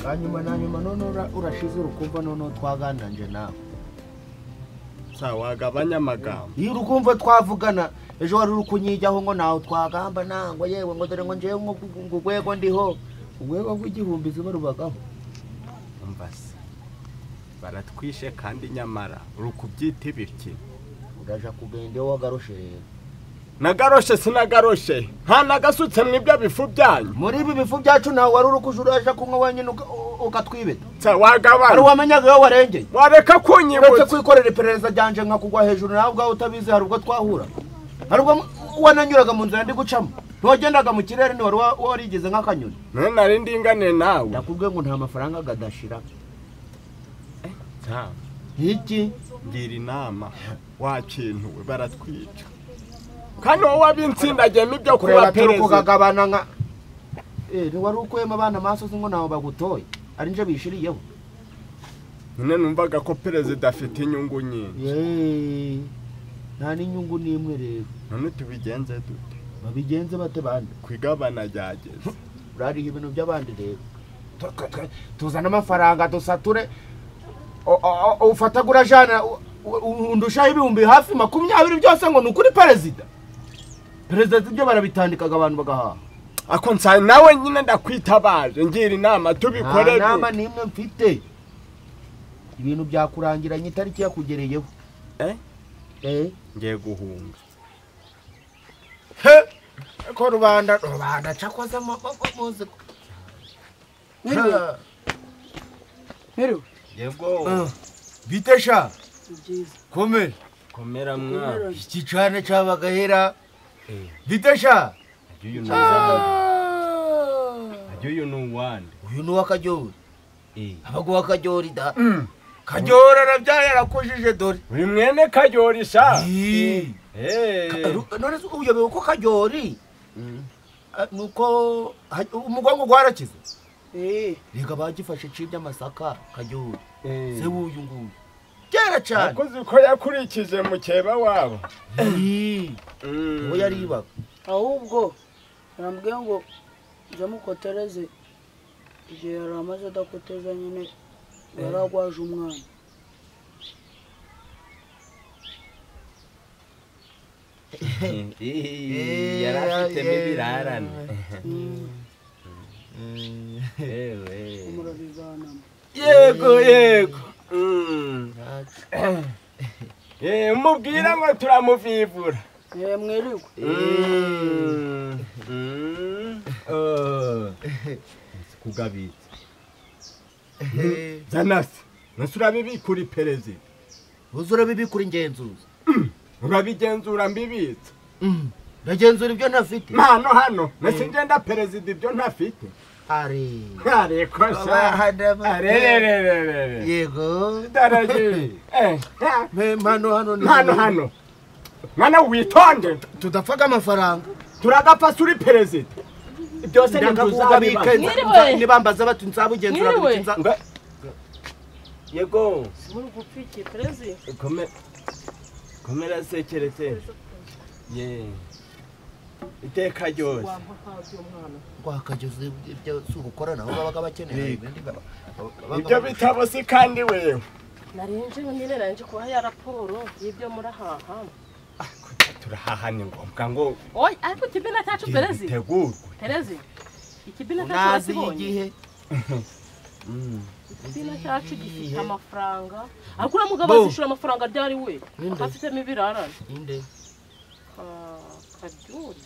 hanyuma na nyuma none ura- urashize urukumva none twagana nje nawe nsa wagabanya amagambo iyo urukumva twavugana ejo wari uri kunyijyaho ngo nawe twagamba ntango yewe ngo dore ngo njewe ngo ngo urwego ndiho urwego rw'igihumbi ziba rubagaho umva se baratwishe kandi nyamara uri kubyita ibiki uraja kugenda iyo wagarushe rero nagaroshe sinagaroshe nta nagasutse mu ibyo bifu byanyu muri ibi bifu byacu ntawe wari uri kuja uraja kunywa wenyine uka- u- ukatwibeta nsa hari wagabanya uwamenyaga iyo warengeye wareka uretse kunyibutsa kwikorera iperereza ryanje nkakugwa hejuru nawe ubwawe utabizi hari ubwo twahura hari ubwo wananyuraga mu nzira ndi gucamo ntiwagendaga mu kirere ntiwari wa- warigeze nk'akanyoni none nari ndingane nawe ndakubwiye ngo nta mafaranga gadashira nsa iki mbwira inama wakintuwe baratwica kandi wowe wabinsindagiyemo ibyo kuba kureba turi perezida kugagabana nka Eh, ntiwari ukuyemo abana amaso uzi ngo ntawe bagutoye ari nje bishiriyeho none numvaga ko perezida afite inyungu nyinshi Yeee, nta n'inyungu n'imwe rero none tubigenze dute babigenze bate bande ku igabana ryageze urariha ibintu by'abandi rero Tu- tu- tu- tuzane amafaranga dusature O- o- o- ufatagura jana u- u- undushaho ibihumbi hafi makumyabiri byose ngo ni ukuri perezida perezida ibyo barabitandikaga abantu bagahaha ako nsa nawe nyine ndakwitabaje ngira inama nta tubikore nama dute n'imwe mfite ibintu byakurangiranye itariki yakugereyeho Eh? Eh, ngiye guhunga ko rubanda rubanda cakoze muzi Mwiriwe. Mwiriwe. yego bitesha Ni byiza. komera komera mwana Mwiriwe. iki cane cabagahera Eh. bitesha ajya uyu ni uwande ajya uyu ni uwande uyu ni uwakaryori Eh. abaguha akaryori da karyori arabyaye arakujije dore uri mwene karyori Eh. Eh. Ru- none se uyobewe ko karyori ah, nuko ha- umugongo gwarakize Eh, reka bagifashe cibya amasaka karyori Eh. se wuyu nguyu kera cane akoze ko yakurikije mukeba wabo Eh. uwo yaribaga ahubwo arambwiye ngo njya mukotereze igihe yari amaze adakoteza nyine yari agwaje umwana yari afitemo ibirarane. murabiganamo yego yego umubwira ngo turamuvivura eh mwiriwe kugabitsa zanasi nasi urabibikura iperezida uzi urabibikura ingenzuzi urabigenzura mbibitsa ndagenzura ibyo ntafite mpano hano nasi ngenda perezida ibyo ntafite hari ariko sha arererererere yego daragiye eh mpano hano ni- hano hano mwana witonde tudafaga amafaranga turagapfa se uri perezida byose ndakakugabika ntituzabibazwa Mwiriwe. nibambaza bati nzabugenzura Mwiriwe. buri nza yego muri gupfiki perezi komera sekeretse ye iteka ryose wakageze ibyo si ugukorana aho babaga bakeneye ibindi ba- babaga- ibyo bitabo si kandi wewe narenje nyine narenje kubaha ya raporo y'ibyo murahaha turahaha ni ngombwa ngo oyi ariko ikibina cyacu perezi gitegurwe perezi ikibina cyacu ntazi wakibonye igihe ikibina cyacu gifite amafaranga ariko uriya mugabo azishyura amafaranga ryari we Ninde? afitemo ibirarane inde Ka- karyori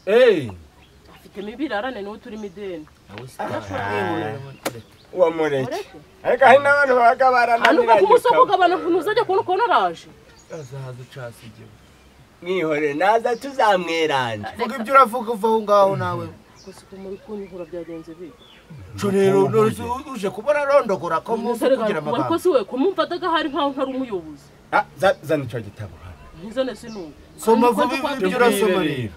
eee afitemo ibirarane niwe turimo ideni nawe si uwo mureke mureke ariko hari n'abantu babaga anuka ku munsi wo barananiranye kugabana ntuzajya kubona ukuntu araje azahaza ucasi igihe mwihore naza tuzamweranje vuga ibyo uravuga uva aho ngaho nawe gusa ukuntu muri kunyungura byagenze bibi co rero none uje kubona arondogora ko munsi kugira ariko amagambo si we kumumvadaga hari nkaho ntari umuyobozi Ah, za- zana icyo gitabo hano ntizone sinumva soma Ariko vuba nzi ko ibyo wabyumvise. urasoma Tubwire rero rero.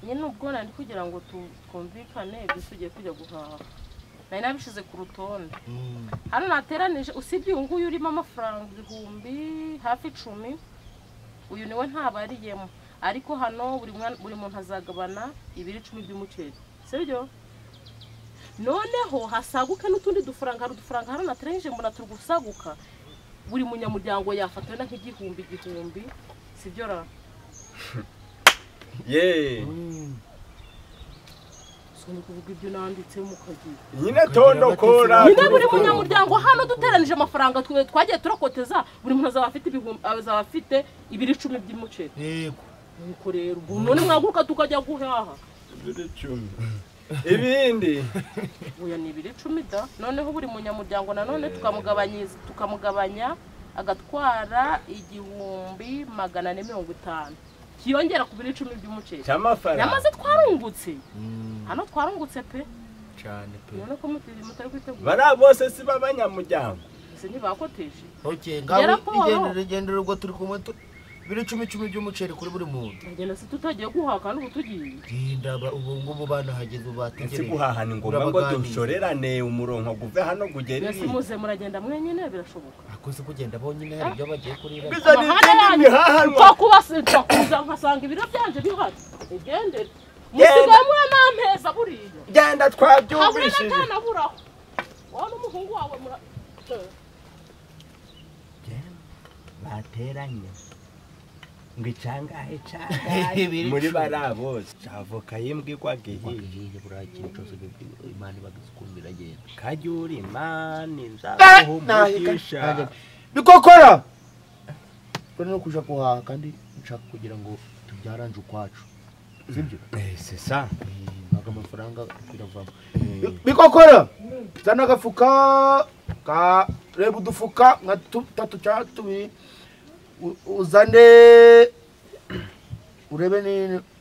nyine ubwo nari kugira ngo tu- twumvikane gusa ugiye kujya guhaha nari nabishyize ku rutonde hano nateranije usibye uyu nguyu urimo amafaranga ibihumbi hafi icumi uyu niwe ntabariyemo ariko hano buri mwana- buri muntu azagabana ibiro icumi by'umuceri sibyo noneho hasaguke n'utundi dufaranga hari udufaranga hano nateranyije mbona turi gusaguka buri munyamuryango yafata wenda nk'igihumbi igihumbi sibyo ra ye so ni kuvuga ibyo nanditse mukagira nyine tondokora nyine buri munyamuryango hano duteranije amafaranga twe- twagiye turakoteza buri muntu azaba afite ibihumbi azaba afite ibiro icumi by'umuceri yego nuko rero ubu none mwaguruka tukajya guhaha icumi ibindi uya ni ibiro icumi da noneho buri munyamuryango nanone tukamugabanyiriza tukamugabanya agatwara igihumbi magana ane mirongo itanu kiyongera ku biro icumi by'umuceri cy'amafaranga yamaze twarungutse hano twarungutse pe cyane pe none ko mutari mutari kwitegura bariya bose si b'abanyamuryango ese ntibakoteje okay Yaraporo. ngaho igendera ubwo turi kumwe tu- biri icumi icumi by'umuceri kuri buri muntu uragenda se tutagiye guhaha kandi ubu tugiye rinda ba- ubu ngubu banahageze ubu ese bategereje guhaha ni ngombwa ngo Urabaganiriza. dushorerane umuronko guve hano gugere mwese iriya muze muragenda mwenyine birashoboka akoze kugenda bonyine hari ibyo bagiye kurira Biza ni Amahane ikindi yanyu mihahanwa. nzakuba- nzakuza nkasanga ibiro byanje bihari ugendere musigaye mwa nampeza buriya genda habura twabyumvishije n'akanaburaho wowe n'umuhungu wawe mura bateranye ngo icangahe cangahe Biri muri cumi. bariya bose avoka y'imbwirwaga ihiye Ihiye buriya ikintu cyose bi- imana ibagize ukuntu biragenda kajyuri mani nzaguha umugisha bikokora rero no kuja guhaha kandi nshaka kugira ngo tubyaranje ukwacu sibyo Eh, c'est ça. ntabwo amafaranga biravamo bikokora zana agafuka ka reba udufuka nka tu- tatu cyangwa tubiri u- uzane urebe ni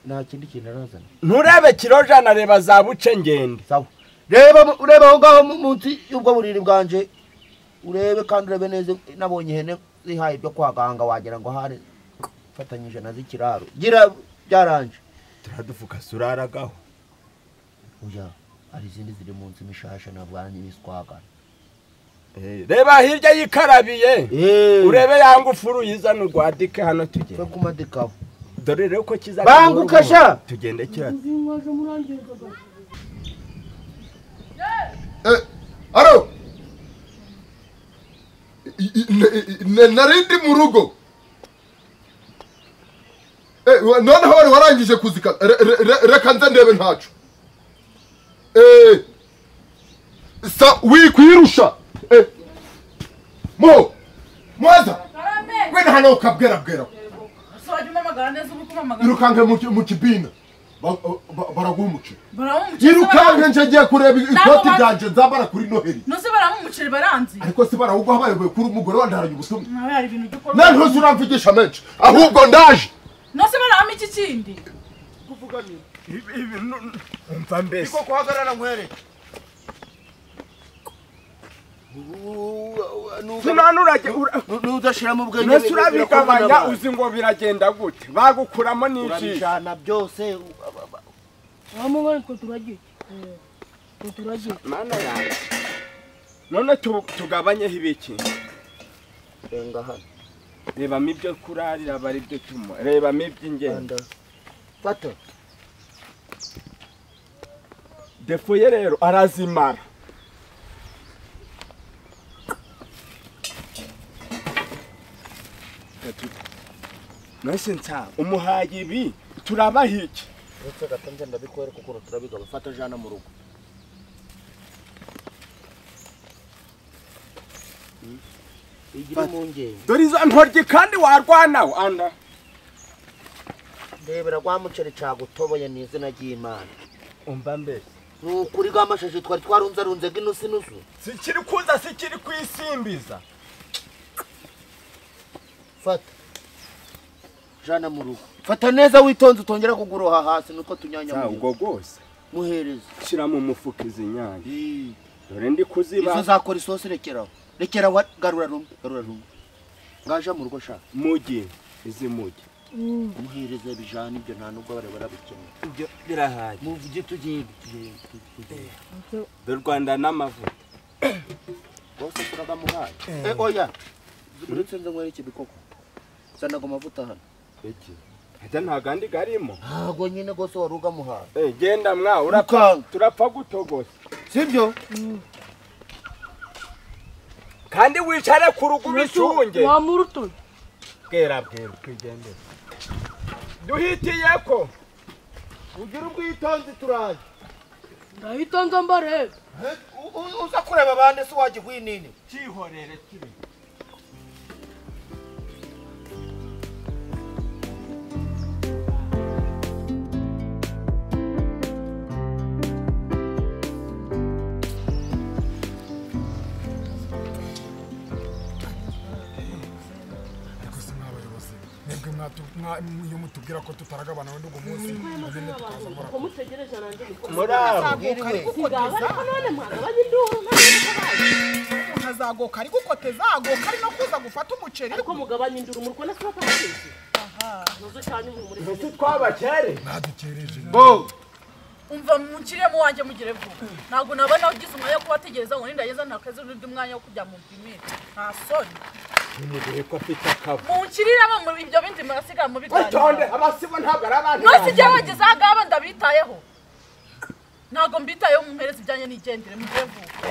nta kindi kintu arazana nturebe kiro jana reba za buce ngende sawa reba mu- ureba aho ngaho mu- munsi y'ubwo buriri bwanje urebe kandi urebe neza nabonye ihene zihaye ibyo kwaganga wagira ngo hari fatanyije na z'ikiraro gira byaranje turadufuka suraragaho oya hari izindi ziri munsi imishasha ntabwo aranyibiswagana reba hirya yikarabiye urebe ya ngufuru yizana urwadike hano twe tugende kumadikaho dore rero ko kiza Banguka sha! tugende kira aro I- i- ne- ne- nari ndi mu rugo Eh, wa- noneho wari warangije kuzika Re- re- re- reka nze ndebe ntacu Eh, sa wikwirusha Eh, mo mwaza we na hano ukabwerabwera Swaje umamagara neza ubu kumamagara. irukanke mu ki- mu kibina Ba- ba- baragumukira Baramumucira. irukanke nje ngiye kureba ikoti Ntabwo- ryanje nzambara kuri noheri Nuzi baramumucira baranzi. ariko si barahubwo habaye kuri umugore wandaranye ubutumwa Nawe hari ibintu byo nta ntuzi uramvugisha menshi ahubwo ndaje Nuzi barahama iki kindi. umva mbese kuhagarara nkwere tunanurage nudashiramo ubwenge nese urabigabanya uzi ngo biragenda gute bagukuramo n'ijisho urabijana byose Mama ngani ko turagiye. Ko turagiye. mana yawe none tu- tugabanyeho ibiki renga hano rebamo ibyo kurarira aba ari byo tunywa rebamo rwanda iby'ingendo fata defo ye rero arazimara nose nsa umuhaye ibi turabaha iki uretse agatanze ndabikwereka ukuntu turabigaba fata jana mu rugo igire impungenge dore izo ntoryi kandi warwanaho anda ndebera rwa muceri cagutoboye ni izina ry'imana umva mbese ni ukuri rwa mashashi twari twarunzarunze nk'inusu inusu sikiri kuza sikiri kwisimbiza fata jana mu rugo fata neza witonze utongera kuguroha hasi nuko tunyanya ubwo bwose muhereza shyira mu mufuka izi nyanya Ii. dore ndi izo kuziba zakora isosi rekeraho rekeraho wa- garura rumwe garura rumwe ngaja mu rugo shaka mugi izi mugi muhereze bijana ibyo nta nubwo bare barabikeneye ibyo birahaye muvuge tugende tugende, tugende dore u rwanda n'amavuta bose turagamuhaye eh oya uretse nze nkwereke bikoko zanaga amavuta hano iki hajya nta gandi garimo ntago nyine rwose wari ugamuhaye Eh, genda mwa urapfa urakanga turapfa gutogosa sibyo kandi wicare ku rugo ubicunge wamurutuye bwera bwera twigendere duhitiye ko ugira ubwitonzi turaje ndahitonze mbarebe uza kureba abandi se wajya ihwinini cyihorere turi ariko se mw'abayobozi mwebwe mwa- iyo mutubwira ko tutaragabana wenda uwo munsi agende tukaza gukora ko mutegereje nanjye niko muri abo sigaba ariko none mwagabanye induru nta n'icyo bazi. nkazagoka ariko uko tezagoka ari no kuza gufata umuceri ariko mugabanye induru muri kubona sibo kwamuteze nazo cyane ubu muri ese twabakere ntadukereje umva mukiremo wanjye mugire vuba ntabwo nabona ugize umwanya wo kubategereza ngo nindageza ntakazi n'undi mwanya wo kujya mu bimira nta soni ntimugire ko afite akabu mukiriremo mu ibyo bindi murasiga mu witonde biganiro abasibo ntabwo ari abantu ntose igihe bageze aha ngaba ndabitayeho ntabwo mbitayeho mumpereze ibyanjye nigendere mugire vuba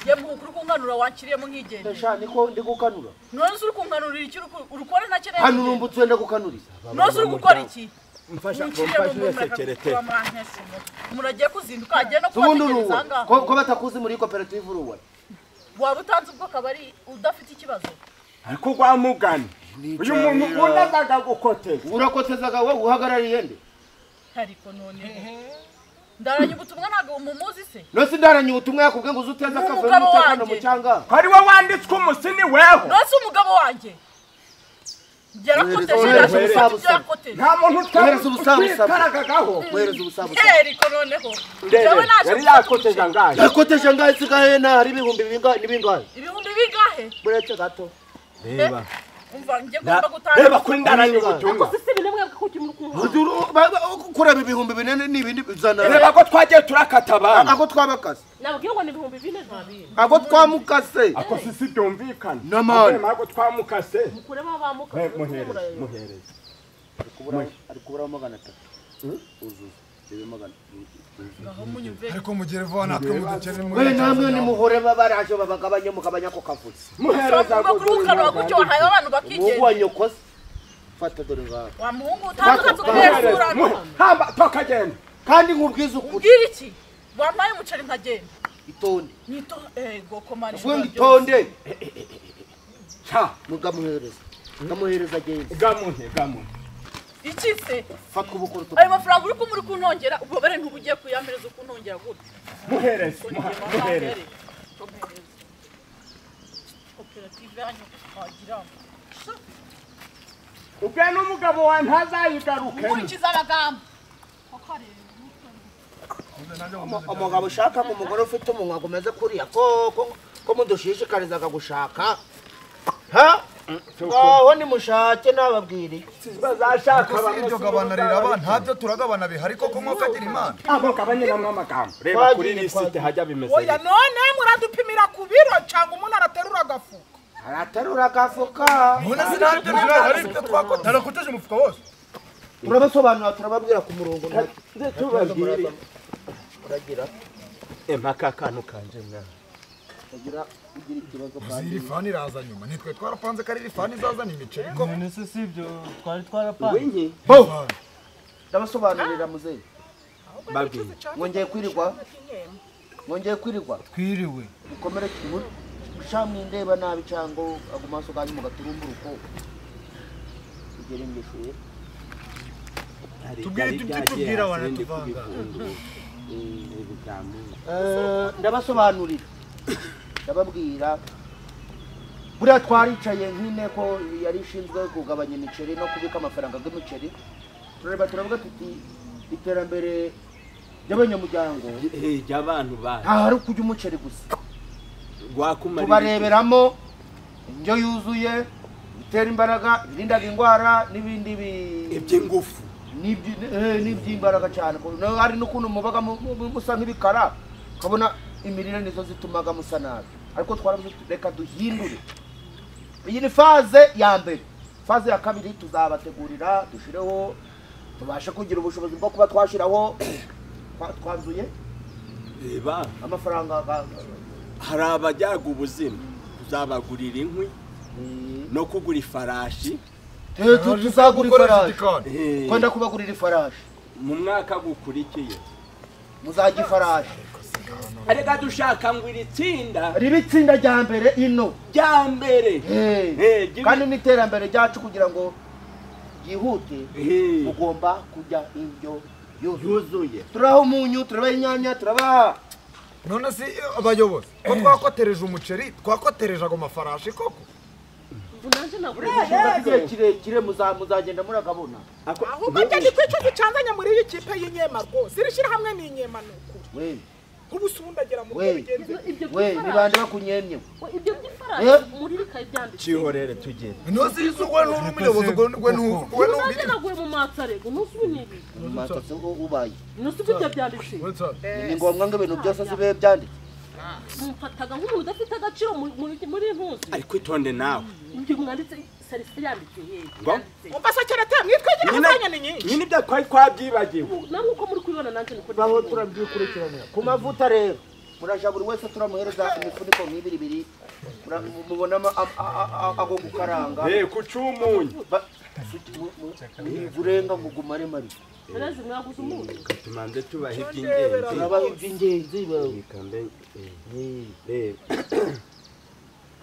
ye muhuku uri kunkanura wankiriyemo nkigendere shani ko ndi gukanura nose uri kunkanurira iki urukore ntakeneye hano urumva utwenda gukanuriza nose uri gukora iki mfasha mukiriremo mfasha murasekerete uyasekerete muragiye kuzinduka agiye no ubundi kubategereza aha uruwa ngaho ko ko batakuzi muri koperative uruwa waba utanze ubwoko aba ari udafite ikibazo ariko rwa mugani uyu muntu ukunda azaga gukoteza urakotezaga wowe uhagarariye nde ariko none ndaranye ubutumwa ntabwo mumuzi se nose ndaranye ubutumwa yakubwiye ngo uzuteze Ni akavuyo umugabo n'umutekano wanjye. mu cyanga ko ari we wanditswe umusini weho nose umugabo wanjye yarakoteje Ohereza yarakoteje ubusabusa. ibyo yakoteje nta muntu Ohereza ubusabusa. utwikaragagaho kohereza ubusabusa Eh, ariko noneho ndebe njyewe naje yari gufata yakoteje umuceri. angahe yakoteje angahe sigahe na hari ibihumbi bingahe n'ibingahe ibihumbi bingahe buretse gato reba umva njye na- ngomba reba gutanga kuri ndaranye ubutumwa sisi binabwe ko ugiye kumuha Uzuru- ba- ba- kureba ibihumbi binini n'ibindi bizana reba ko twagiye turakata abantu ako twabakaze nababwira ngo ni ibihumbi bine ntabiri ako twamukase ako sisi byumvikana N'amani. Ahubwo ntabwo twamukase mukureba abamuka Eh, muhereze muhereze ari kubura magana atatu uzuza rebe magana aho munyumve ariko mugire vuba natwe mudukene we namwe muri nimuhore babaraje babagabanye mugabanya ako kavuze muhereza uvuga kuri ukanura gutyo wahayeho abantu umuhungu wa bakigenda nyokoze fata dore ngaho wa muhungu utanduka tukaherezurana hamba tukagenda kandi nkubwize ukuri umbwira iki wambaye umuceri nkagenda itonde nito ego komana vuga ngo itonde ca mugamuhereza mugamuhereza agenda gamuhe gamuhe iki se fata ubukora utu ayo mafaranga uri kumuri kuntongera ububabare ntuba ugiye kuyamereza ukunongera gutya muhereze muha- muhereze koperative yanyu wagira ubwe n'umugabo wawe ntazayigarukemo ukurikiza amagambo umugabo ushaka mu mugore ufite umunwa gumeze kuriya ko ko- ko mudushishikarizaga gushaka ha ngaho nimushake nababwiriye bazashaka iryo gabanarira abana ntabyo turagabana bihari koko mwakagira imana abo gabanyiramo amagambo reba Twagiye, kuri lisite twagiye. hajya bimeze oya neza. none muradupimira ku biro cyangwa umuntu araterura agafuka araterura agafuka mbona sinabyo bihari hari ibyo twakora narakoteje umufuka wose turabasobanura turababwira ku murongo nta- Nze tubabwire uragira impaka akantu kanje mwana uragira ugira ikibazo uzi iri fani iraza nyuma nitwe twarapanze ko ari iri fani izazana imiceri koko none se si ibyo twari twarapanze wingi ndabasobanurira muzeyi babwire mwongeye kwirirwa mwongeye kwirirwa twiriwe mukomere camwindeba nabi cango ago maso ganyu mugaturumburuko ugere ngeshuye tubwire ibyo tubwira baratuvanga Eh, ndabasobanurira ndababwira buriya twaricaye nk'inteko yari ishinzwe kugabanya imiceri no kubika amafaranga y'imiceri turareba turavuga tuti iterambere ry'abanyamuryango jya abantu baje nta hari ukujya umuceri gusa rwakumara tubareberamo indyo yuzuye bitera imbaraga ibirindaga indwara n'ibindi bi- iby'ingufu n'ibyi- eh, n'iby'imbaraga cyane ko- no- hari n'ukuntu mubaga mu- mu- musa nk'ibikara ukabona imirire nizo zitumaga musa nabi ariko twaravuze tuti, reka duhindure iyi ni faze ya mbere faze ya kabiri tuzabategurira dushireho tubashe kugira ubushobozi bwo kuba twashiraho twa- twanzuye reba amafaranga ga- hari abajyaga ubuzima uzabagurira inkwi no kugura ifarashi Eh, tu- tuzagura ifarashi Eh, kwenda kubagurira ifarashi mu mwaka gukurikiye muzajya ifarashi arega dushaka ngo iri tsinda ribe itsinda rya mbere ino rya mbere Eh, Eh, jya- kandi n'iterambere ryacu kugira ngo ryihute Eh, mugomba kurya indyo yuzuye yuzuye turabaha umunyu turabaha inyanya turabaha none se abayobozi ko twakotereje umuceri twakotereje ago mafarashi koko ubu nanjye nagura Ikibazo igihe kirekire muza- muzagenda muragabona ahubwo njye ku icyo gicanzanya muri iyi kipe y'inyema rwose iri shyirahamwe ni inyema ni ukuri we ubu si ubundi agera muri We. mugenzi we ibyo we by'ifaranga nibande bakunyemye ibyo by'ifaranga Eh? muri rikaye byanditse cihorere tugende nose yizo gwe n'umuyobozi gwe gwe n'u- gwe ubu nanjye n'ubwite naguye mu matsarego umunsi w'intebe mumatse ubaye umunsi w'ibyo byanditse ni ngombwa ngo ibintu byose zibe byanditse mumfataga nk'umuntu udafite agaciro mu- muri muri ntuzi ariko itonde nawe ibyo mwanditse serivisi yanditse yewe Ngo? yanditse umva se keretse mwitwigira Nyine- kuzanya ni nyinshi nyine ibyo twari twabyibagiwe namwe uko muri kubibona nanjye niko baho ndabibona. turabyikurikirana ku mavuta rero muraja buri wese turamuhereza imifuniko nk'ibiri ibiri Mura- mubona ama- a- a- a- ago gukaranga Eh, kucumunyu Ba- suki- mu- mu- urenga ngo ugumare mari Perezi mwaguze umunyu tumanze tubahe iby'ingenzi turabaha iby'ingenzi ba- Reka mbe- eh, Eh. reba.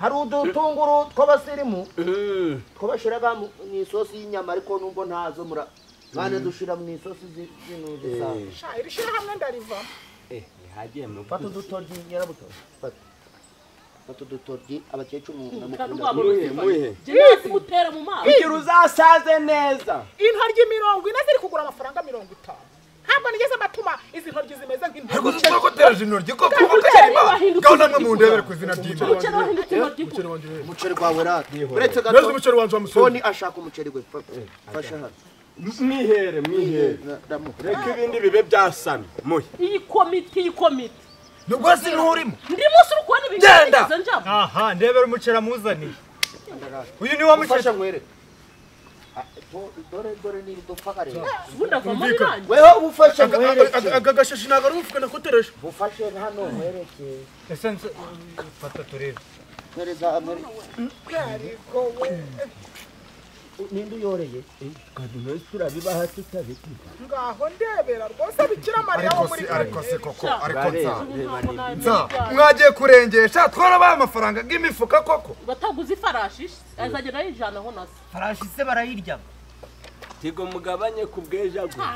hari udutunguru tw'abasirimu Mm. twabashyiraga mu mu isosi y'inyama ariko nubwo ntazo mura mwana dushira mu isosi zi- zino zisanzwe sha iri shyirahamwe ndarivamo Eh, nihagiye mu fata udutoryi nyirabuto fata fata udutoryi abakecuru kandi mukunda waba muhe urufite muhe jenasi mutera mu mazi kugira uzasaze neza iyi ntoryi mirongo ine ziri kugura amafaranga mirongo itanu ntabwo nigeze mbatuma izi ntoryi zimeze ariko nk'intoryi twakotereje intoryi koko umuceri gaho wahindutse namwe mundebere ku izina ry'imana umuceri wahindutse intoryi ku umuceri gwawe rata uretse nose gato umuceri wanje wa musoni toni ashaka umuceri we fa- fasha hano mwihere mwihere Na- ndamuha reka ibindi bibe byasamye muhe iyi komite iyi komite nubwo hasi nturimo ndi munsi uri kubona ibintu Genda! byigeze njyamo aha ndebera umuceri amuzaniye uyu ni wa muceri fasha nkwere Ah, do- dore dore ni dupfa kareba ubundi avamo birangiye weho ubufashe nkwereke aka gashashi ntabwo ari ubufuka nakotereje bufashe hano nkwereke ese nse fata turebe nkwereza amere ninde uyoreye kandi nose turabibaha tutabikira ngaho ndebera rwose bikira mariya wo ariko muri si ariko si koko ariko bareba nza reba niba nza mwagiye kurengesha twarabaye amafaranga bw'imifuka koko bataguze ifarashi azagenda yijana aho nasa farashi se barayirya tigo mugabanye ku bwejagura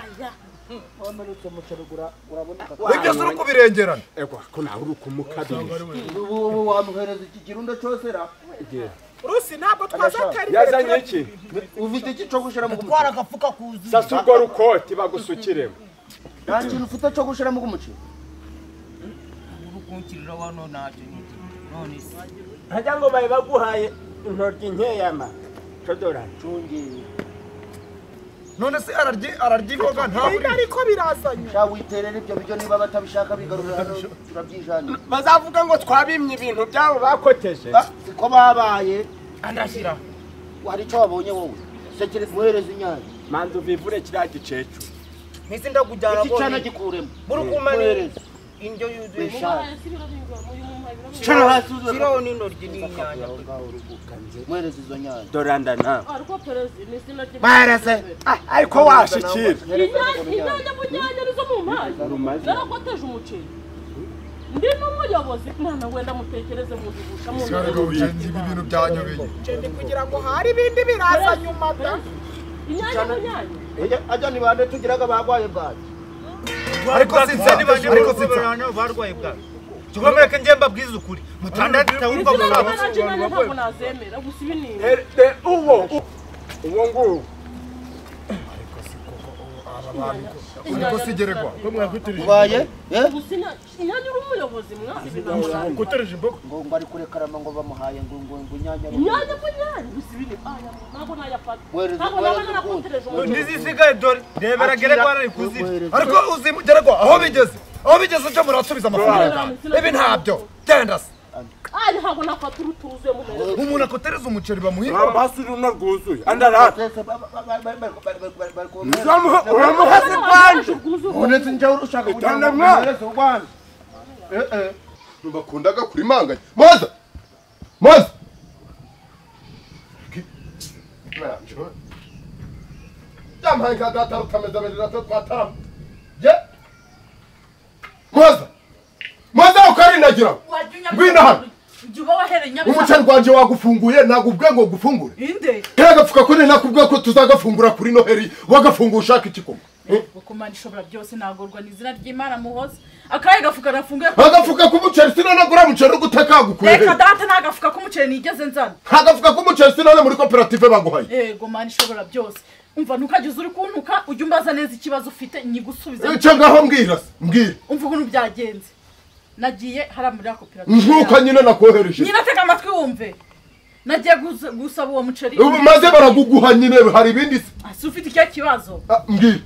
wamanutse umuceri gura- uraboneka ibyo si uri kubirengerana ego ko nawe uri kumukabira ubu ubu wamuhereza iki kirundo cyose ra rusi ntabwo twazatera imbere yazanye turabyina. iki ufite iki cyo gushira mu twara gumuceri agafuka kuzuye sasa urwo rukoti bagusukiremo nta kintu ufite cyo gushira mu gumuceri uri kunkirira wano ntacyo nyine none se ntajya ngo babe baguhaye intoryi nkeyama codorari cungi none se araryi ararya imboga Oya, ntabwo ariko birazanye sha witerera ibyo biryo niba batabishaka bigarurira hano turabyijanira bazavuga ngo twabimye ibintu byabo bakoteje Ba- siko babaye andashyira hari icyo wabonye wowe sekere muhereza inyanya manza ubivure kiriya gicecu mpise ndakujyana iki cyana gikuremo muri kumani muhereza indyo yuzuye mubaha eshanu hasi ibiro bingana uyu muntu ibiro shira hasi uzana shyiraho n'intoryi n'inyanya muhereza izo nyanya doranda nawe ariko perezi ni izina rye bahereze ariko washikira inyanya inyanya bunyanya nizo mu mpayi zarakoteje umuceri ndi n'umuyobozi mwana we ndamutekereze muzigusha mu ariko ibi bintu byanyobeye ndi kugira ngo hari ibindi biraza nyuma da inyanya bunyanya ajya ni bande tugiraga bagwaye bwaje ariko sinzi niba ndi ariko sinzi barwana barwaye bwa kigomera ko njye mbabwiza ukuri mutandatu ni wumva izina mu rye bantu nanjye inyanya ntabwo nazemera gusa ibi ni uwo uwo nguwo ariko sigeregwa ubaye eh gusa inya- inyanya uri umuyobozi mwana ibi ntabwo ngo ngo ari kurekarama ngo bamuhaye ngo ngo ngo inyanya ari- inyanya bunyanya gusa ibi ni aya ntabwo nayafata Wereze- ntabwo naba wereze narakotereje ukuntu. umuceri ntizisigaye dore rebera geregwa ari kuzira Wereze- ariko uzi geregwa aho bigeze aho bigeze cyo murasubiza amafaranga ibi ntabyo genda se aya ntabwo nafata uruturuzuye mu meza umuntu akotereza umuceri bamuhinga uramuhasi runo rwuzuye andarara Twese ba- ba- ba- ba- ba- ba- ba- ba- ba- ba- uramuhasi rwanje ubonetse njya ushaka Itanga kugira ngo mwana. uhereze urwanda ntibakundaga kurimanganya maza maza yampaye nka data rutameze abiri na tatu ataramu ye maza maza ukarinagira ngwino hano uba wahereye umuceri rwanjye wagufunguye ntabwo ubwe ngo gufungure inde kagapfuka ko nina kubwe ko tuzagafungura kuri noheri wagafunga ushaka ikikoma kuko imana ishobora byose nagorwa ni izina ry'imana muhoza akaye gafuka nafunguye agafuka k'umuceri sinanagura umuceri uri gutakagukuye reka data nta gafuka k'umuceri nigeze nzana agafuka k'umuceri sinane muri koperative baguhaye yego mana ishobora byose umva ntukageze uri kuntuka ujye umbaza neza ikibazo ufite nyigusubize icyo ngaho mbwira se mbwira umva ukuntu byagenze nagiye hariya muri ya koperative nk'uko yacu. nyine nakohereje nyine atega amatwi wumve nagiye gusa- gusaba uwo muceri Ubu maze baraguguha nyine hari ibindi se Ah, si ufite ikihe kibazo Ah, mbwira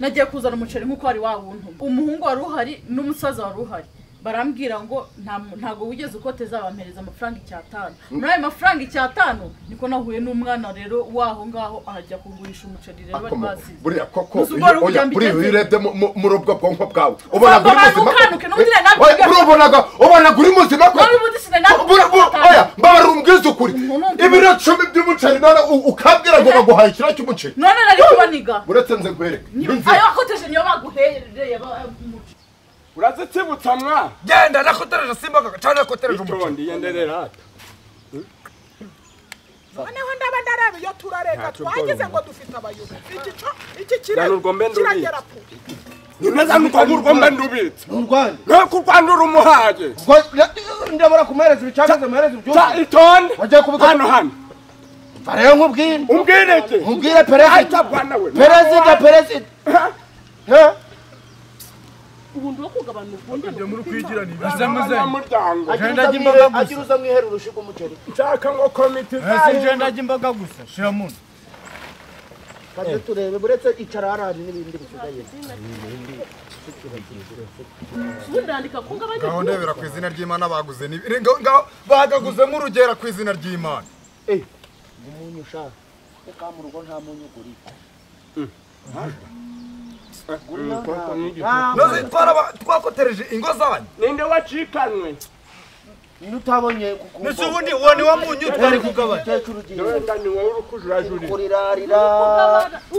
nagiye kuzana umuceri nk'uko wari wa wundi umuhungu wari uhari n'umusaza wari uhari barambwira ngo nta mu- ntago wigeze ukoteza bampereza amafaranga icyatanu muri ayo mafaranga icyatanu niko nahuye n'umwana rero w'aho ngaho ahajya kugurisha umuceri rero bari Komo, bazize buriya koko Muzi ubwo ari iyo- oya, ubujyambike buriya iyo nze. urebye mu- mu- muri ubwo bwonko bwawe ubona Ntabwo uri muzima banukanuke, n'ubundi nari Oya, nabivuga. buriya ubonaga ubona uri muzima ko Nari ubundi sinari Buriya- buriya- nabivuga. oya mbabara umbwize ukuri Umuntu wumva- ibiro cumi by'umuceri none u- ukambwira ngo baguhaye ikiro cy'umuceri none nari kubaniga uretse nze guhereka ayo wakoteje niyo baguhereye ba- umuceri urazitsibutsa mwa genda nakotereje simba cyangwa nakotereje umuceri itondi yenderera ata noneho ndaba ndareba iyo turareka Ntacyo twagize ubwoba. ngo dufite abayobo iki cyo iki Dana kirego urwo mbe ndubizi. kiragera pu nimeza nuko ngurwo mba ndubitse mu rwanda nk'uko u rwanda urumuhaye ndabona kumuhereza ibicagaze muhereza ibyuma ta itonde wajya kubikora hano hano rero nkubwire umbwireke nkubwire perezida Aita bwana we. perezida perezida Eh? ubundi wo kugabana ubundi muri kwigirana abanyamuryango Agira Jenda uza jimba mwihere- bagusa. agira uza mwihera urushiga umuceri nshaka ngo komite ibyo ndajya imboga gusa shira mu nda kajya turebe buretse icara hariya hari n'ibindi bisigaye ubundi ndandika ko ngabanye ngaho ndebera ku izina ry'imana baguze ni ngo- ngaho bagaguzemo urugera ku izina ry'imana umunyu ushaka kuko mu rugo nta munyu ugurika nazo twara twakotereje ingo zanyu ninde wacikanwe niyo utabonye kuko ndetse ubundi uwo ni wo munyu tutari kugabanya umukecuru ugiye wenda niwe uri kujurajurira kurirarira ugabana ntabwo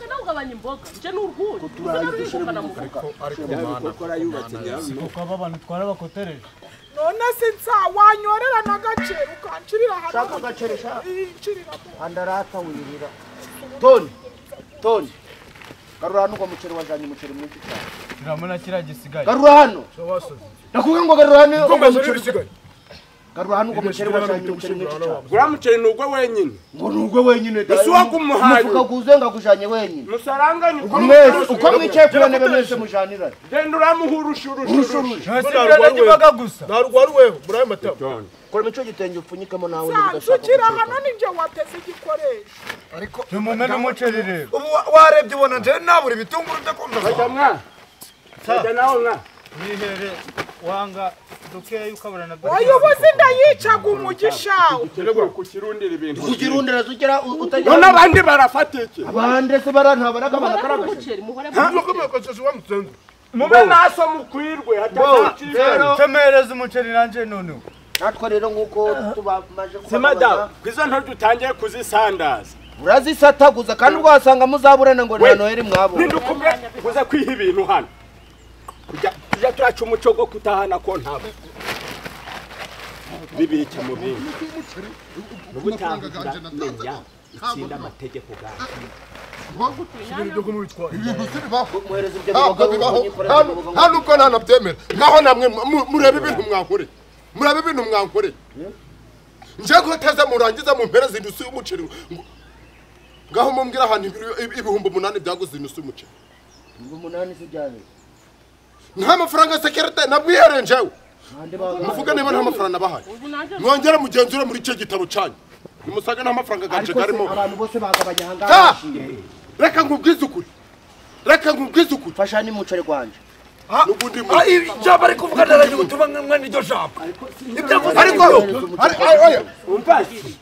nawe ugabanya imboga njye n'urwuri usa n'aho urikukana mu rugo ariko ariko kora yubatse nyawe none se nsa wanyorera n'agace ukancirira hano shaka agaceri shaka incirira mu andarata wirira toni toni garura hano uwo muceri wazanye umuceri mwinshi cyane turamuna kiriya gisigaye garura hano ndakubwira ngo garura hano uwo kumbaza muceri ibisigaye garura hano uwo muceri wazanye umuceri mwinshi cyane uriya muceri ni ugwe wenyine ngo ni ugwe wenyine da Ese uwagumuhaye? umufuka guze ngagujanye wenyine musaranganye uko mwese uko mucuruzwa. mwicaye ku ntebe mwese mujanirane genda uramuha urushurushurushi imboga gusa ntabwo wari wewe muri ayo matama kora imico gitenge upfunyikemo nawe nsa niba udashaka nsukira gucuruzwa. hano ni njye wateze igikoresho tumume n'umuceri rero ubu wa- warebye ubona nje nabura ibitunguru ndakunda bajya mwa bajya nawe mwa mwihere wanga dukeya ukabura na oya ubu se ndayicaga umugisha ikirego kukirundira ibintu kugira undereza ugera u- utagira none abandi barafata iki abande se bara ntabara kabana muhore karagaje n'umuceri muhore mube naso mukwirwe hatazakiza rero temereza umuceri nanjye noneho natwe rero nk'uko tubamaje madamu kubagabanya izo ntoryi utangiye kuzisandaza urazisataguza kandi ubwasanga muzaburana ngo We. na noheri mwabonye nindukumbe kuza kwiha ibintu hano kujya tujya turaca umuco go kutahana ko ntabo bibike mu bindi n'ubutaha turamenya itsinda amategeko gawe ibintu siribaho muhereza ibyo ntabwo bibaho mubikorera bibaho ibyo bibaho. nta nubwo nta nabyemera naho namwe mu- mureba ibintu mwankoreye mureba ibintu mwankoreye njye guteze murangiza mumpereze inusu y'umuceri ngo- ngaho mumbwire ahantu ibiro- ibi- ibihumbi umunani byaguze inusu y'umuceri ngo umunani se ujyane nta mafaranga sekirite nabwihere njyewe ahandi baza muvuge niba nta mafaranga nabahaye ubu nanjye mwongere mugenzure muri icyo gitabo cyanyu nimusaga nta mafaranga ganje ariko se karimo abantu bose bagabanya aha ngaha Ta! barishimye. reka nkubwize ukuri reka nkubwize ukuri fasha n'umuceri gwanje n'ubundi mu- ijambo ari kuvuga ndarangiye ubutumwa mwe niryo jambo ibyo avuze ariko ari- ari- oya, umvasi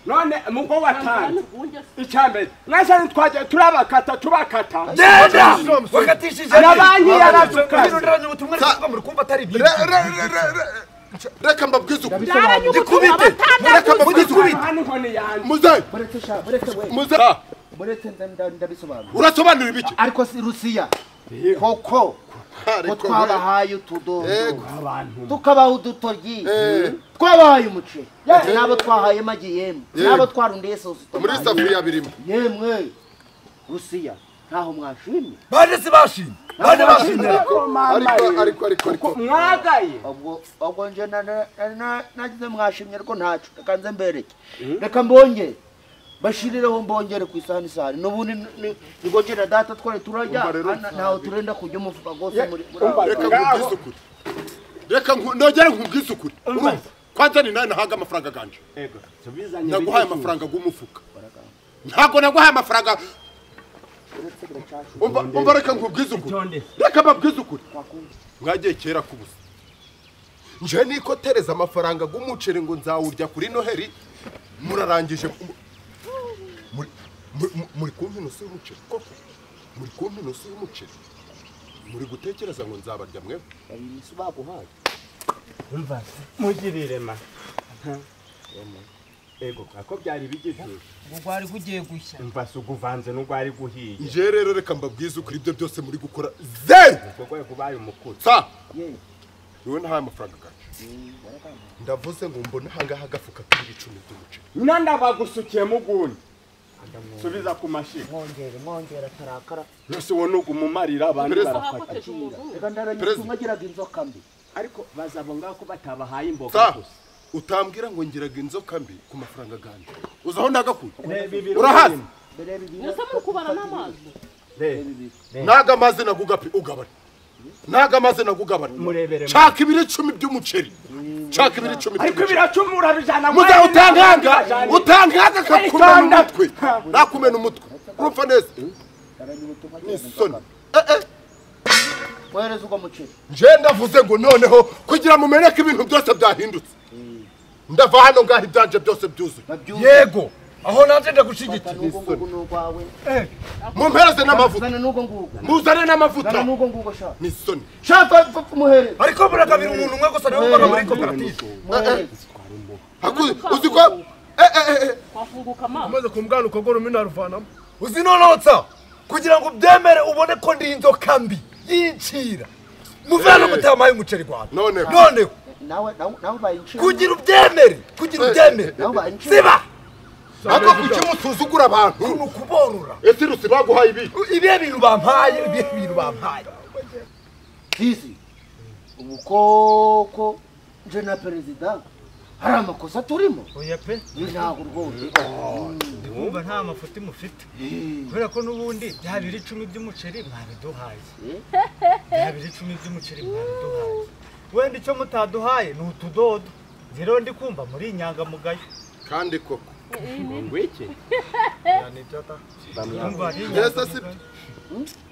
none mugo watanze ubundi ese icya mbere mwese ntitwagiye turabakata tubakata genda wakatishije Na banki yaratuka. ndarangiye ubutumwa ari kuvuga muri kumva atari Re- re- re- re- re- reka mbabwize ukuri Byaranyugutu, ndikubite reka mbabwize ukuri muze mureke sha mureke we muze mureke nda- nda- ndabisobanura urasobanura ibiki ariko si rusiya koko ko Ariko twabahaye utudodo Yego. tukabaha udutoryi Eh. twabahaye umuceri n'abo twahaye magi yemwe Yego. n'abo twarundiye sosi muri safuriya birimo yemwe rusiya ntaho mwashimye bane sibashimye bane bashimye ariko ariko ariko ariko mwagaye ubwo ubwo nje na- na- na- na- nagize mwashimye ariko ntacu reka nze mbereke reka mbongere bashirireho mbongere ku isahani isahani n'ubundi ni- ni- nigongera data twari turarya Umva rero, ana- ntaho turenda kujya umufuka rwose muri muri aba- reka nkubwize ukuri reka nku- nongere nkubwize ukuri Urumva? kwanza ni nawe nahaga amafaranga ganje naguhaye amafaranga g'umufuka ntabwo naguhaye amafaranga umva umva reka nkubwize ukuri reka mbabwize ukuri mwagiye kera k'ubusa nje niko tereza amafaranga g'umuceri ngo nzawurya kuri noheri murarangije mu- muri- muri- muri- muri kumpa inoso y'umuceri koko muri kumpa inoso y'umuceri muri gutekereza ngo nzabarya mwe mugirire ma ego ako byari bigeze ngo gwari gugiye gushya mbasi uguvanze n'ugwari guhiye njye rero reka mbabwize ukuri ibyo byose muri gukora zeru ubwo kubaye umukuru sa Ye, niwe nahaye amafaranga gacu ndavuze ngo mbone ahangaha agafuka k'ibiro icumi by'umuceri nanda bagusukiyemo ugundi subiza ku mashyiga mwongere mwongere atarakara mbese uwo ni ugumumarira abantu Perezida. barafata reka ndaranyuze Perezida. umwe agiraga inzoka mbi ariko bazaba ngaho ko batabahaye imboga sa gusa utambwira ngo ngiraga inzoka mbi ku mafaranga ganjye uzi aho ndagakuye reba ibiro urahazi birimo. mbere bibiri Mwese muri kubara n'amazi reba naga amazi nagugapi ugabane naga amazi nagugabane Murebere mu- nshaka ibiro icumi by'umuceri nshaka ibiro icumi ariko by'umuceri biracumura bijana muze utankanga utankanga kakumena umutwe nakumena umutwe urumva neza ndaranyuze umwe agiraga ni isoni inzoka mbi Eh, eh. mwohereze uwo muceri nje ndavuze ngo noneho kugira mumenye ko ibintu byose byahindutse ndava hano ngaho ibyanje byose byuzuye babyuze yego aho nanjye fata ndagushyigikiye n'ubwo ngugu n'urwawe mumpereze n'amavuta zana n'ubwo ngugu muzane n'amavuta zana n'ubwo ngugu shaka ni isoni shaka pfa- pfa umuhereze ariko buragabira umuntu umwe gusa nawe ubaga muri koperative umuhereze Haku- uzi ko Eh, eh, eh, eh. twafunguka amazi umaze kumubwana ukagora umena aruvanamo uzi nonotsa kugira ngo ubyemere ubone ko ndi inzoka mbi yincira muvana mutamaye umuceri rwanda Noneho. noneho nawe nawe nawe bayinciye kugira ubyemere kugira ubyemere nawe bayinciye siba ako kuki musuzugura abantu ni ukuborora ese rusi baguhaye ibi ibihe bintu bampaye ibihe bintu bampaye sisi ubu koko nje na perezida hari amakosa turimo oya pe ni ntabwo rwose ndikumva nta mafuti mufite kubera ko n'ubundi bya biro icumi by'umuceri mwabiduhaye bya biro icumi by'umuceri mwabiduhaye wenda icyo mutaduhaye ni utudodo Nzi rero ndi kumva muri inyangamugayo kandi koko ngwiki ndumva ari mbese si byo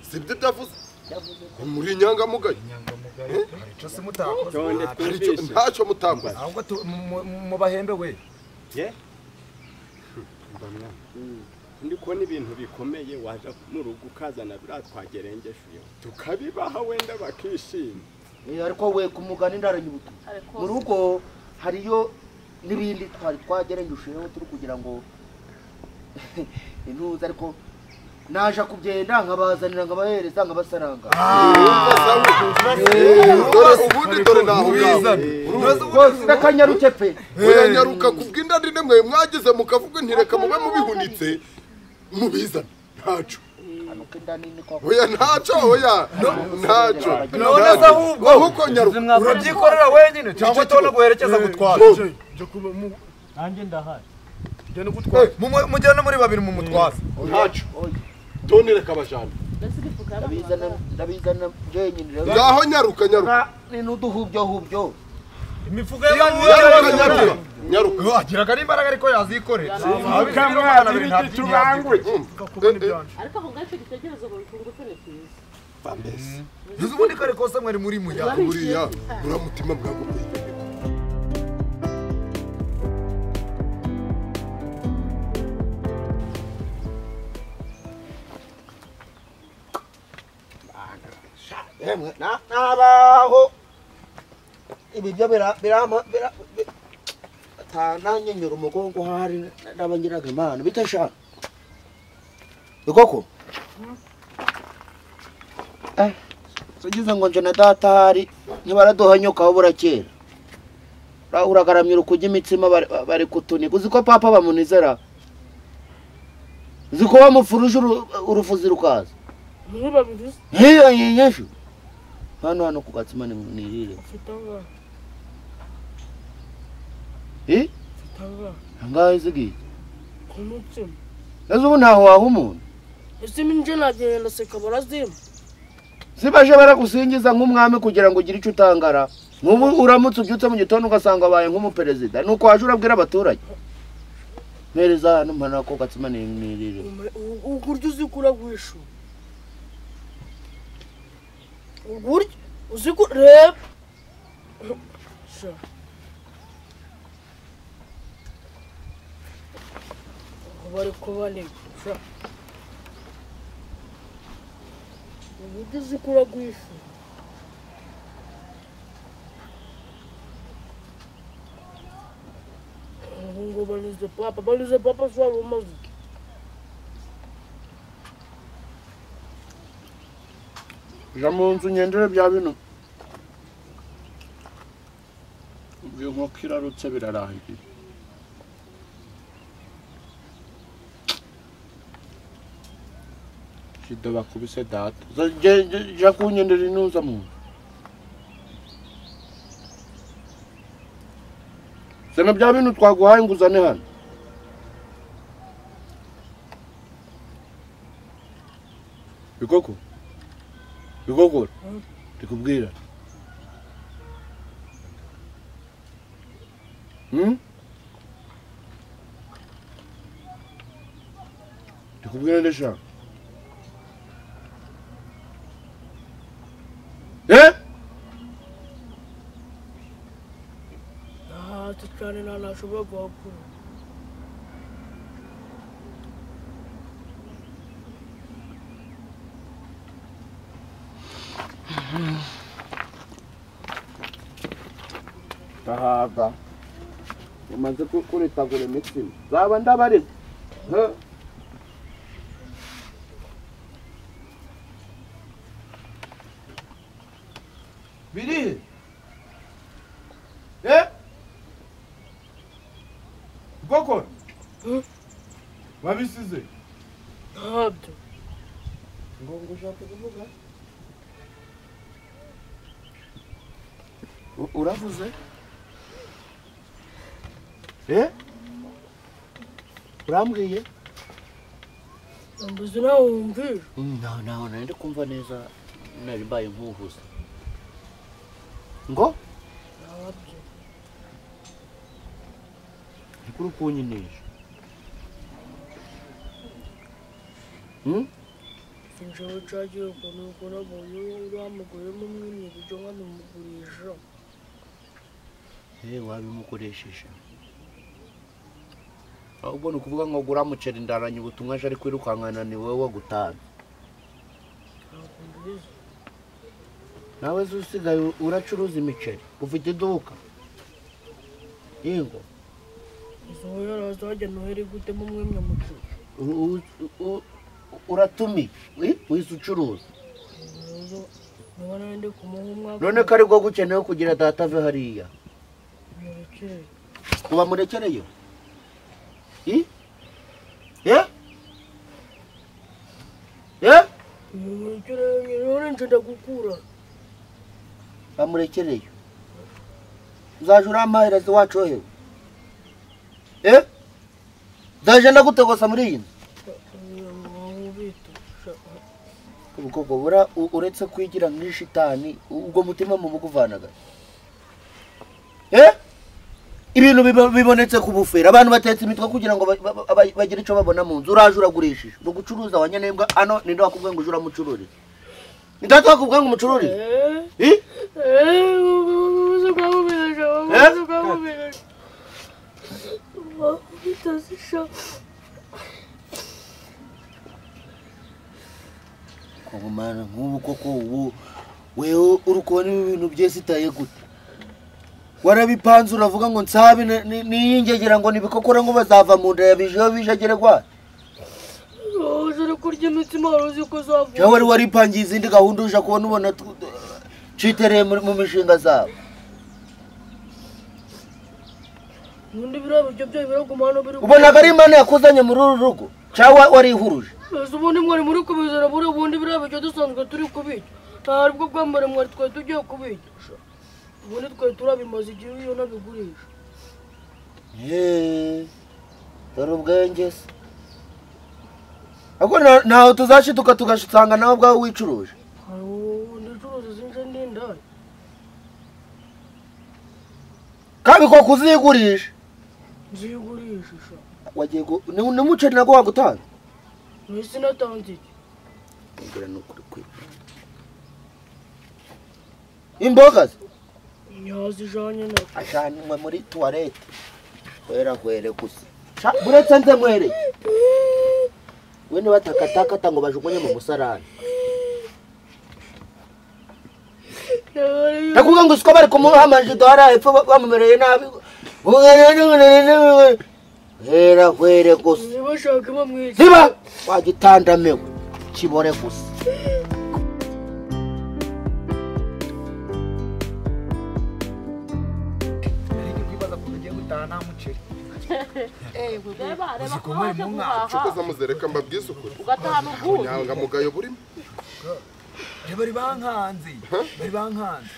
si byo byavuze Ni muri inyangamugayo inyangamugayo pe icyo se mutakoze ntonde Hari icyo- ntacyo mutakoze ahubwo tu- mu- mu- mu bahembe we ndi kubona ibintu bikomeye waje mu rugo ukazana biriya twagerengesheho tukabibaha wenda bakishima Eh, ariko we ku mugani ndaranyubutu ariko mu rugo hariyo n'ibindi twari twagerengejweho turi kugira ngo intuza ariko naje kubyenda nkabazanira nkabahereza nkabasaranga dore ubundi dore naho ngaho rwose ndakanyaruke pe muranyaruka ku bw'inda ndi mwe mwagize mukavuga ntireka mube mubihunitse mubizane ntaco hanuka inda nini koko oya ntaco oya ntaco none se ahubwo ahubwo nyaruka urabyikorera wenyine cyangwa tubona guherekeza gutwara njye kuba mu- nanjye ndahari njye no gutwara mujyane muri babiri mu mutwaza ntaco Oya, toni reka bajana mbese ibifuka ndabizana ndabizana jenyine rero ngaho nyaruka nyaruka ni n'uduhubyahubyo imifuka y'abantu nyaruka nyaruka nyaruka agiraga n'imbaraga ariko yazikorera ariko aho ngaho icyo gitekerezo babitungutse ni cyiza uzi ubundi kare kose mwari muri muyaga buriya uramutima bwagumiye Emwe, na- nabaho ibi byo bira- birama bira- bi- ata nanyenyura umugongo hari n'abangiraga imana bite shaka bikoko eh sugize ngo nje na data hari ntibaraduhanyuka aho burakera Ura- uragaramira ukujya imitsima bari- bari kutuniga uzi ko papa bamunizera uzi ko bamufuruje uru- urufuzi rukaza ntibabivuze nk'iyo nyinyinshi hano hano ku gatsima ni nirire mfite angahe eh mfite angahe angahe zigiye ku mutima ese ubu ntaho waha umuntu ese minje nagenda seka barazima sibaje baragusingiza nk'umwami kugira ngo ugire icyo utangara n'ubu uramutse ubyutse mu gitondo ugasanga abaye nk'umuperezida ni uko waje urabwira abaturage mpereza hano mpana ko gatsima ni nirire ukurya uzi ko uragwisha ukurya uzi ko reba Sha. Aho bari kubaniga sha uburyo uzi ko uragwisha ubu ngo banyuze papa banyuze papa si wari umaze iki? jya mu nzu ngendere bya bino uyu nkoko irarutse birarangiye jido bakubise data jya kungendera inuza mu nzu zana bya bintu twaguhaye inguzane hano bikoko bikogora ndikubwira Hmm? ndikubwira ndeshaka eh aha cyane nta ntashobora guhakura ndahava umaze kuritagura imitsima zaba ndabarira birihe eh bwoko babisize ntabyo ngo ngo ushaka kuvuga uravuze eh urambwiye mbuze nawe wumvira naho naho nari ndi kumva neza nari mbaye nkuhuza ngo ntabyo ni kuri kunyinisha Hmm? sinjyewe cyagiye ukuntu ukora mu nyungu wamuguremo umwimye ibyo nkanamugurisha Eh, wabimukoresheje ahubwo ni ukuvuga ngo gura muceri ndaranye ubutumwa aje ari kwirukankana ni wowe wagutanze ntabwo mbizi nawe zo usigaye uracuruza imiceri ufite iduka yego izo yari azajya noheri gutema umwimye mucuru u- u- u- uratumiye eh, wize ucuruza niba nari ndi kumuha umwaka none ko aribwo gukenewe kugira data ave hariya murekere uba murekereyo I? Eh? Eh? murekere none njyenda gukura bamurekereyo uzaje urampahereza iwacohewe eh nzaje ndagutogosa muri iyi nzu aho bita sha- ubwoko bura u- uretse kwigira nk'ishitani ubwo mutima mumukuvanaga eh ibintu bibo- bibonetse ku bufera abantu batetse imitwe kugira ngo ba- ba- ba- bagire icyo babona mu nzu uraje uragurishije ni ugucuruza wanyanembwa hano ninde wakubwiye ngo uje uramucururiza ni data wakubwiye ngo umucururize Eh? ubuze bwamubesha ubuze bwamubesha bitazisha kugumana nk'ubu koko ubu wewe uri kubona ibi bintu byesitaye gute warabipanze uravuga ngo nsabe ni- ni- niyingegera ngo nibikokore ngo bazava mu nda ya bijeho bijegere gwa Wahoze uri kurya imitsima wari uzi ko uzavuga cyangwa wari waripangiye izindi gahunda uja kubona ubona tu- citereye muri- mu mishinga zabo ubundi biriya biryo byawe biraguma hano biri ubonaga ari imana yakuzanye muri uru rugo cyangwa warihuruje ese ubundi mwari muri kubizana buriya ubundi biriya biryo dusanzwe turi kubirya nta bwo bwambere mwari twari tugiye kubirya ubundi twari turabimaze igihe iyo nabigurisha Yeee, dore ubwenge se ahubwo nta- ntaho tuzashituka tugasanga nawe ubwawe wicuruje hari ubundi ucuruza izinje n'indaya kandi ko kuzigurisha nzigurisha sha wagiye gu- ni ni umuceri nabwo wagutanga mwisi natanze iki mbwira ni ukuri kwe imboga se yazijanye na ajyanwe muri tuwarete wera were gusa Sha, buretse nze nkwereye we nibatakatakata ngo bajugunye mu musarani ndakuvuga ngo siko bari kumuha amajido hariya hepfo ba- bamumereye nabi wera were gusa ntibashake bamwica ziba wagitandamiwe kibore gusa kwibaza ko tugiye gutaha nta muceri reba reba ko zikomeye waje mu mwaka guhaha nshuti zamuzereka mbabwize ukuri ugatahana ubwuzu ubunyangamugayo burimo bari bankanze bari bankanze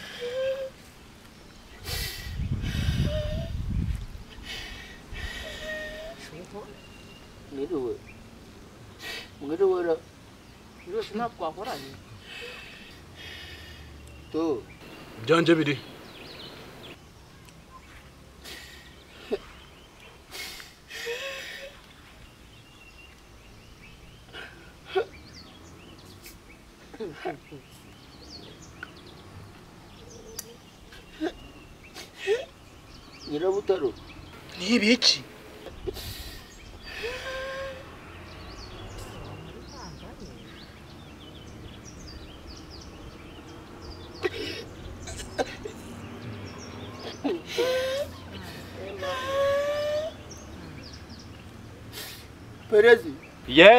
mwiriwe mwiriwe ra byose ntabwo twahoranye tu byanje biri nyirabutaro n'ibiki perezi ye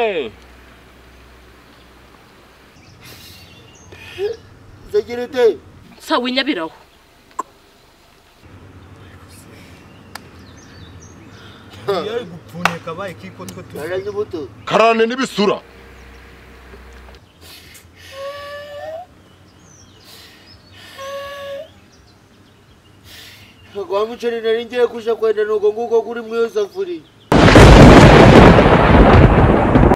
sekirite sawa inyabiraho yari gupfunyika bayi kiko twe tuzi ubuto karane n'ibisura kwa muceri nari ngiye kuja kwenda nuko nguko kuri mwiyo safuriya